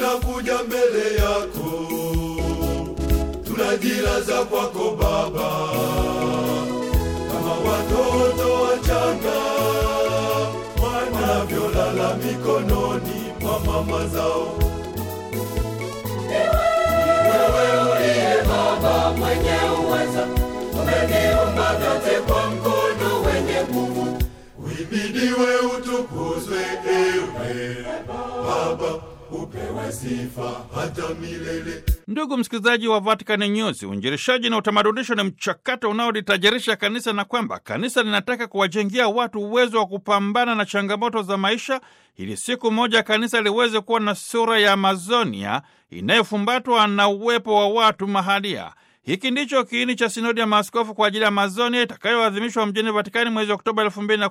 tunakuja mbele yako, tunajilaza kwako Baba, kama watoto wachanga wanavyolala mikononi mwa mama zao. Wewe uliye Baba mwenye uweza, umeniumba vyote kwa mkono wenye nguvu. Uhimidiwe, utukuzwe, ewe Baba, upewe sifa hata milele. Ndugu msikilizaji wa Vatican News, uinjilishaji na utamadunisho ni mchakato unaolitajirisha kanisa na kwamba kanisa linataka kuwajengea watu uwezo wa kupambana na changamoto za maisha ili siku moja kanisa liweze kuwa na sura ya Amazonia inayofumbatwa na uwepo wa watu mahalia. Hiki ndicho kiini cha sinodi ya maaskofu kwa ajili ya Amazonia itakayoadhimishwa mjini Vatikani mwezi Oktoba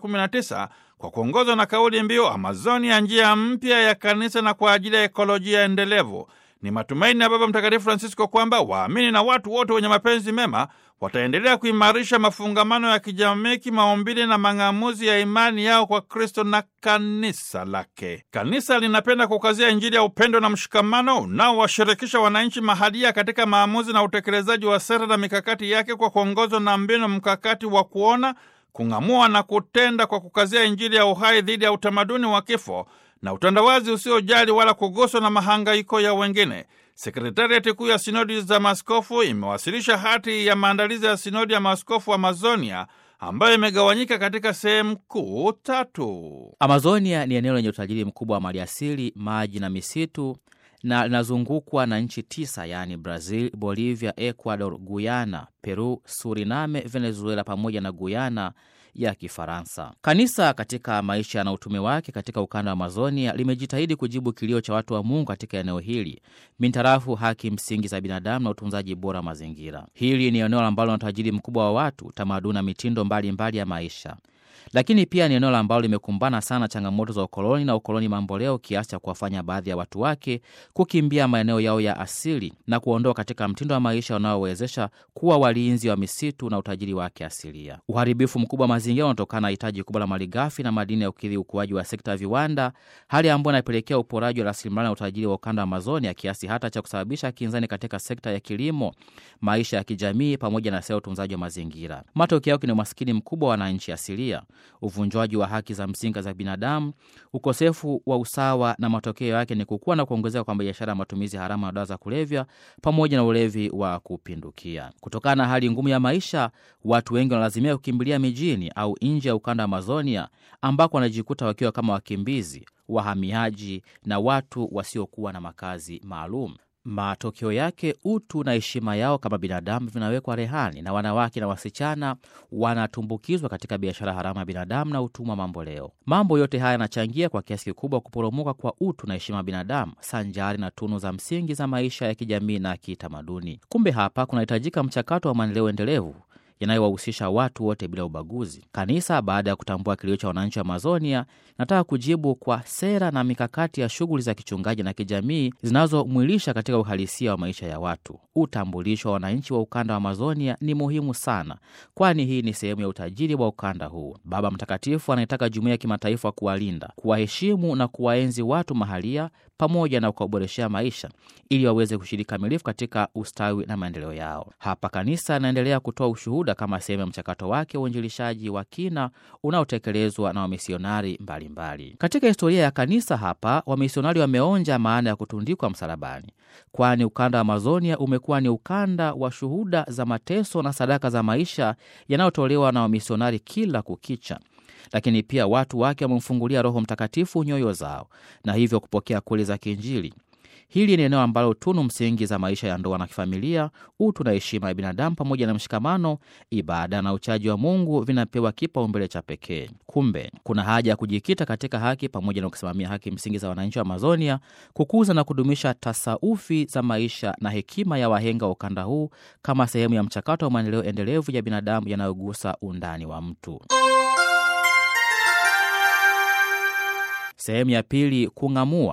2019 kwa kuongozwa na kauli mbiu Amazonia, njia mpya ya kanisa na kwa ajili ya ekolojia endelevu. Ni matumaini ya Baba Mtakatifu Francisco kwamba waamini na watu wote wenye mapenzi mema wataendelea kuimarisha mafungamano ya kijamii, kimaumbile na mang'amuzi ya imani yao kwa Kristo na kanisa lake. Kanisa linapenda kukazia Injili ya upendo na mshikamano unaowashirikisha wananchi mahalia katika maamuzi na utekelezaji wa sera na mikakati yake kwa kuongozwa na mbinu mkakati wa kuona, kung'amua na kutenda kwa kukazia Injili ya uhai dhidi ya utamaduni wa kifo na utandawazi usiojali wala kuguswa na mahangaiko ya wengine. Sekretariati kuu ya sinodi za maaskofu imewasilisha hati ya maandalizi ya sinodi ya maaskofu Amazonia ambayo imegawanyika katika sehemu kuu tatu. Amazonia ni eneo lenye utajiri mkubwa wa maliasili, maji na misitu na linazungukwa na nchi tisa yaani Brazil, Bolivia, Ecuador, Guyana, Peru, Suriname, Venezuela pamoja na Guyana ya Kifaransa. Kanisa katika maisha na utume wake katika ukanda wa Amazonia limejitahidi kujibu kilio cha watu wa Mungu katika eneo hili mintarafu haki msingi za binadamu na utunzaji bora wa mazingira. Hili ni eneo ambalo lina utajiri mkubwa wa watu, tamaduni na mitindo mbalimbali mbali ya maisha lakini pia ni eneo ambalo limekumbana sana changamoto za ukoloni na ukoloni mamboleo kiasi cha kuwafanya baadhi ya watu wake kukimbia maeneo yao ya asili na kuondoa katika mtindo wa maisha unaowezesha kuwa walinzi wa misitu na utajiri wake asilia. Uharibifu mkubwa wa mazingira unatokana na hitaji kubwa la malighafi na madini ya ukidhi ukuaji wa sekta ya viwanda, hali ambayo inapelekea uporaji wa rasilimali na utajiri wa ukanda wa Amazonia kiasi hata cha kusababisha kinzani katika sekta ya kilimo, maisha ya kijamii pamoja na sera ya utunzaji wa mazingira. Matokeo yake ni umaskini mkubwa wa wananchi asilia uvunjwaji wa haki za msingi za binadamu, ukosefu wa usawa, na matokeo yake ni kukua na kuongezeka kwa biashara ya matumizi haramu ya dawa za kulevya pamoja na ulevi wa kupindukia. Kutokana na hali ngumu ya maisha, watu wengi wanalazimia kukimbilia mijini au nje ya ukanda wa Amazonia, ambako wanajikuta wakiwa kama wakimbizi, wahamiaji na watu wasiokuwa na makazi maalum. Matokeo yake utu na heshima yao kama binadamu vinawekwa rehani na wanawake na wasichana wanatumbukizwa katika biashara haramu ya binadamu na utumwa mamboleo. Mambo yote haya yanachangia kwa kiasi kikubwa kuporomoka kwa utu na heshima ya binadamu sanjari na tunu za msingi za maisha ya kijamii na kitamaduni. Kumbe hapa kunahitajika mchakato wa maendeleo endelevu yanayowahusisha watu wote bila ubaguzi. Kanisa baada ya kutambua kilio cha wananchi wa Amazonia, nataka kujibu kwa sera na mikakati ya shughuli za kichungaji na kijamii zinazomwilisha katika uhalisia wa maisha ya watu. Utambulisho wa wananchi wa ukanda wa Amazonia ni muhimu sana, kwani hii ni sehemu ya utajiri wa ukanda huu. Baba Mtakatifu anaitaka jumuiya ya kimataifa kuwalinda, kuwaheshimu na kuwaenzi watu mahalia pamoja na kuwaboreshea maisha ili waweze kushiriki kamilifu katika ustawi na maendeleo yao. Hapa kanisa anaendelea kutoa ushuhuda kama sehemu ya mchakato wake wa uinjilishaji wa kina unaotekelezwa na wamisionari mbalimbali. Katika historia ya kanisa hapa, wamisionari wameonja maana ya kutundikwa msalabani, kwani ukanda wa Amazonia umekuwa ni ukanda wa shuhuda za mateso na sadaka za maisha yanayotolewa na wamisionari kila kukicha lakini pia watu wake wamemfungulia Roho Mtakatifu nyoyo zao na hivyo kupokea kweli za kiinjili. Hili ni eneo ambalo tunu msingi za maisha ya ndoa na kifamilia, utu na heshima ya binadamu, pamoja na mshikamano, ibada na uchaji wa Mungu vinapewa kipaumbele cha pekee. Kumbe kuna haja ya kujikita katika haki pamoja na kusimamia haki msingi za wananchi wa Amazonia, kukuza na kudumisha tasaufi za maisha na hekima ya wahenga wa ukanda huu kama sehemu ya mchakato wa maendeleo endelevu ya binadamu yanayogusa undani wa mtu. Sehemu ya pili: kung'amua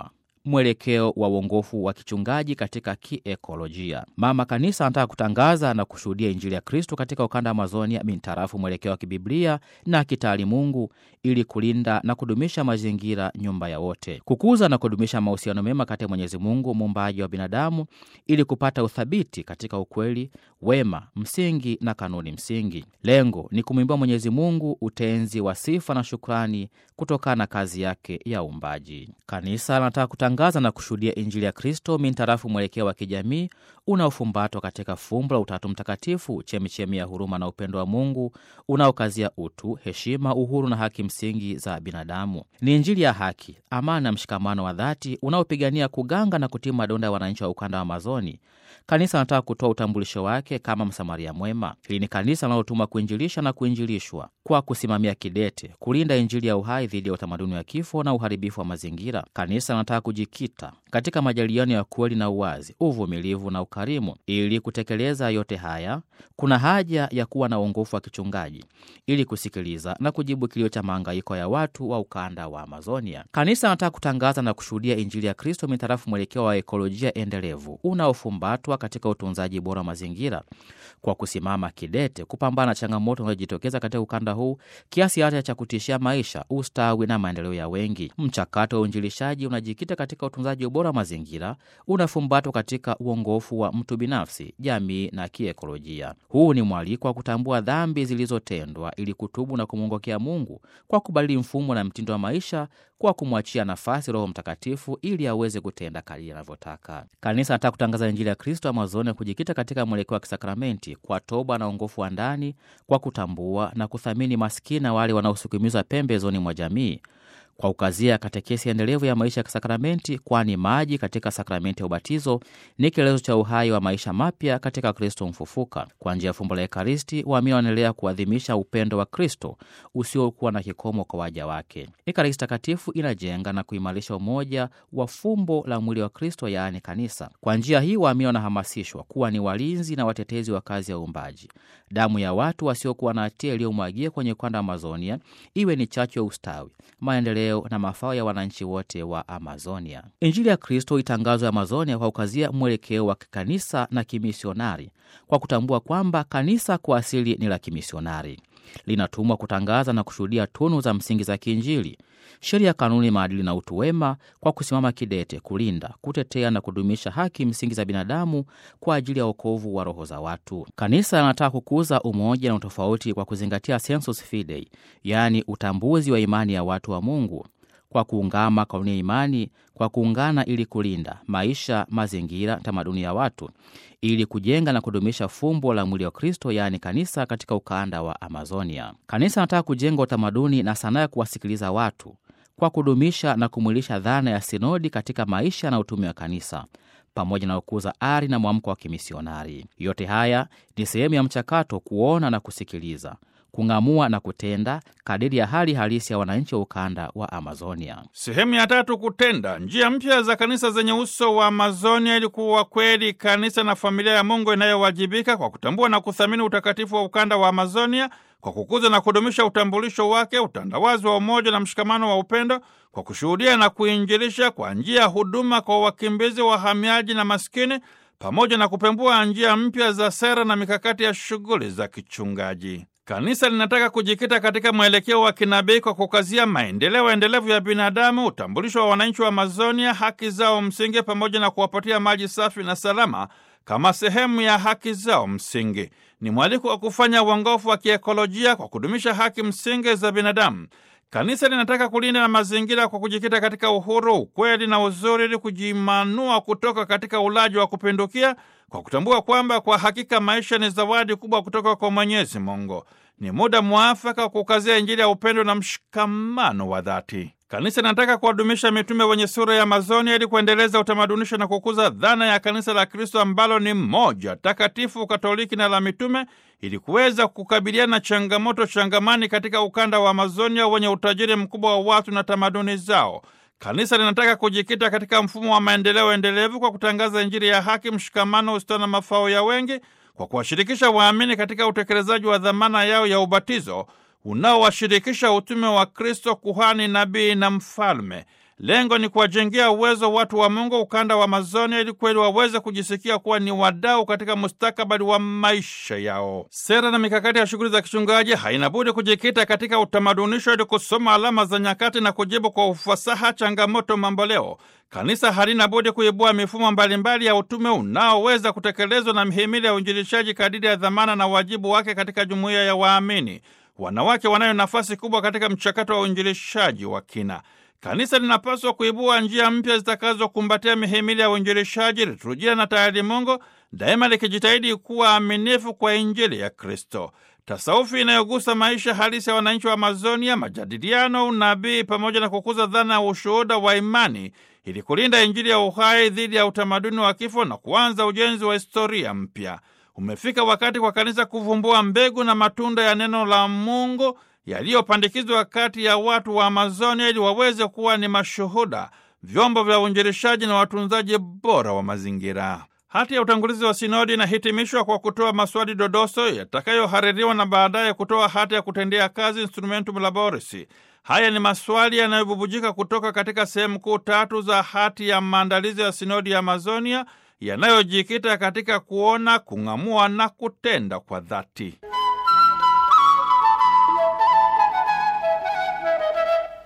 mwelekeo wa uongofu wa kichungaji katika kiekolojia. Mama Kanisa anataka kutangaza na kushuhudia Injili ya Kristo katika ukanda wa Amazonia mintarafu mwelekeo wa kibiblia na kitaalimungu, ili kulinda na kudumisha mazingira, nyumba ya wote, kukuza na kudumisha mahusiano mema kati ya Mwenyezi Mungu muumbaji wa binadamu, ili kupata uthabiti katika ukweli, wema, msingi na kanuni msingi. Lengo ni kumwimbia Mwenyezi Mungu utenzi wa sifa na shukrani kutokana na kazi yake ya uumbaji. Kanisa anataka kutangaza na kushuhudia Injili ya Kristo mintarafu mwelekeo wa kijamii unaofumbatwa katika fumbo la Utatu Mtakatifu, chemichemi ya huruma na upendo wa Mungu unaokazia utu, heshima, uhuru na haki msingi za binadamu. Ni Injili ya haki, amani na mshikamano wa dhati unaopigania kuganga na kutii madonda ya wananchi wa ukanda wa Amazoni. Kanisa anataka kutoa utambulisho wake kama msamaria mwema. Hili ni kanisa linalotumwa kuinjilisha na kuinjilishwa kwa kusimamia kidete kulinda Injili ya uhai dhidi ya utamaduni wa kifo na uharibifu wa mazingira. Kanisa linataka kujikita katika majadiliano ya kweli na uwazi, uvumilivu na ukarimu. Ili kutekeleza yote haya, kuna haja ya kuwa na uongofu wa kichungaji ili kusikiliza na kujibu kilio cha mahangaiko ya watu wa ukanda wa Amazonia. Kanisa anataka kutangaza na kushuhudia Injili ya Kristo mitarafu mwelekeo wa ekolojia endelevu unaofumbatwa katika utunzaji bora wa mazingira kwa kusimama kidete kupambana na changamoto zinazojitokeza katika ukanda huu kiasi hata cha kutishia maisha, ustawi na maendeleo ya wengi. Mchakato wa uinjilishaji unajikita katika utunzaji bora wa mazingira, unafumbatwa katika uongofu wa mtu binafsi, jamii na kiekolojia. Huu ni mwaliko wa kutambua dhambi zilizotendwa ili kutubu na kumwongokea Mungu kwa kubadili mfumo na mtindo wa maisha kwa kumwachia nafasi Roho Mtakatifu ili aweze kutenda kadiri anavyotaka. Kanisa anataka kutangaza Injili ya Kristo Amazoni, kujikita katika mwelekeo wa kisakramenti kwa toba na uongofu wa ndani, kwa kutambua na kuthamini maskini na wale wanaosukumizwa pembezoni mwa jamii kwa ukazia katekesi endelevu ya maisha ya kisakramenti, kwani maji katika sakramenti ya ubatizo ni kielezo cha uhai wa maisha mapya katika Kristo mfufuka. Kwa njia ya fumbo la Ekaristi, waamini wanaendelea kuadhimisha upendo wa Kristo usiokuwa na kikomo kwa waja wake. Ekaristi Takatifu inajenga na kuimarisha umoja wa fumbo la mwili wa Kristo, yaani kanisa. Kwa njia hii, waamini wanahamasishwa kuwa ni walinzi na watetezi wa kazi ya uumbaji. Damu ya watu wasiokuwa na hatia iliyomwagia kwenye ukanda wa Amazonia iwe ni chachu ya ustawi, maendeleo na mafao ya wananchi wote wa Amazonia. Injili ya Kristo itangazwe Amazonia kwa kukazia mwelekeo wa kikanisa na kimisionari, kwa kutambua kwamba kanisa kwa asili ni la kimisionari, linatumwa kutangaza na kushuhudia tunu za msingi za kiinjili, sheria, kanuni, maadili na utu wema, kwa kusimama kidete kulinda, kutetea na kudumisha haki msingi za binadamu kwa ajili ya wokovu wa roho za watu. Kanisa linataka kukuza umoja na utofauti kwa kuzingatia sensus fidei, yaani utambuzi wa imani ya watu wa Mungu kwa kuungama kanuni ya imani kwa kuungana ili kulinda maisha, mazingira, tamaduni ya watu ili kujenga na kudumisha fumbo la mwili wa Kristo, yaani kanisa katika ukanda wa Amazonia. Kanisa anataka kujenga utamaduni na sanaa ya kuwasikiliza watu kwa kudumisha na kumwilisha dhana ya sinodi katika maisha na utume wa kanisa pamoja na kukuza ari na mwamko wa kimisionari. Yote haya ni sehemu ya mchakato kuona na kusikiliza kung'amua na kutenda kadiri ya hali halisi ya wananchi wa ukanda wa Amazonia. Sehemu ya tatu, kutenda njia mpya za kanisa zenye uso wa Amazonia, ili kuwa kweli kanisa na familia ya Mungu inayowajibika kwa kutambua na kuthamini utakatifu wa ukanda wa Amazonia, kwa kukuza na kudumisha utambulisho wake, utandawazi wa umoja na mshikamano wa upendo, kwa kushuhudia na kuinjilisha kwa njia ya huduma kwa wakimbizi, wahamiaji na maskini, pamoja na kupembua njia mpya za sera na mikakati ya shughuli za kichungaji. Kanisa linataka kujikita katika mwelekeo wa kinabii kwa kukazia maendeleo endelevu ya binadamu, utambulisho wa wananchi wa Amazonia, haki zao msingi, pamoja na kuwapatia maji safi na salama kama sehemu ya haki zao msingi. Ni mwaliko wa kufanya uongofu wa kiekolojia kwa kudumisha haki msingi za binadamu. Kanisa linataka kulinda na mazingira kwa kujikita katika uhuru, ukweli na uzuri, ili kujimanua kutoka katika ulaji wa kupindukia, kwa kutambua kwamba kwa hakika maisha ni zawadi kubwa kutoka kwa Mwenyezi Mungu. Ni muda mwafaka wa kukazia Injili ya upendo na mshikamano wa dhati. Kanisa linataka kuwadumisha mitume wenye sura ya Amazonia ili kuendeleza utamadunisho na kukuza dhana ya kanisa la Kristo ambalo ni moja takatifu, katoliki na la mitume, ili kuweza kukabiliana na changamoto changamani katika ukanda wa Amazonia wenye utajiri mkubwa wa watu na tamaduni zao. Kanisa linataka kujikita katika mfumo wa maendeleo endelevu kwa kutangaza Injili ya haki, mshikamano, ustawi na mafao ya wengi, kwa kuwashirikisha waamini katika utekelezaji wa dhamana yao ya ubatizo unaowashirikisha utume wa Kristo, kuhani, nabii na mfalme. Lengo ni kuwajengea uwezo watu wa Mungu ukanda wa Amazonia ili kweli waweze kujisikia kuwa ni wadau katika mustakabali wa maisha yao. Sera na mikakati ya shughuli za kichungaji haina budi kujikita katika utamadunisho ili kusoma alama za nyakati na kujibu kwa ufasaha changamoto mamboleo. Kanisa halina budi kuibua mifumo mbalimbali ya utume unaoweza kutekelezwa na mihimili ya uinjilishaji kadiri ya dhamana na wajibu wake katika jumuiya ya waamini. Wanawake wanayo nafasi kubwa katika mchakato wa uinjilishaji wa kina. Kanisa linapaswa kuibua njia mpya zitakazokumbatia mihimili ya uinjilishaji, liturujia na taalimungu, daima likijitahidi kuwa aminifu kwa Injili ya Kristo. Tasaufi inayogusa maisha halisi ya wananchi wa Amazonia, majadiliano, unabii, pamoja na kukuza dhana ya ushuhuda wa imani ili kulinda Injili ya uhai dhidi ya utamaduni wa kifo na kuanza ujenzi wa historia mpya. Umefika wakati kwa kanisa kuvumbua mbegu na matunda ya neno la Mungu yaliyopandikizwa kati ya watu wa Amazonia ili waweze kuwa ni mashuhuda, vyombo vya uinjilishaji na watunzaji bora wa mazingira. Hati ya utangulizi wa sinodi inahitimishwa kwa kutoa maswali dodoso yatakayohaririwa na baadaye kutoa hati ya kutendea kazi, instrumentum laboris. Haya ni maswali yanayobubujika kutoka katika sehemu kuu tatu za hati ya maandalizi ya sinodi ya Amazonia yanayojikita katika kuona, kung'amua na kutenda kwa dhati.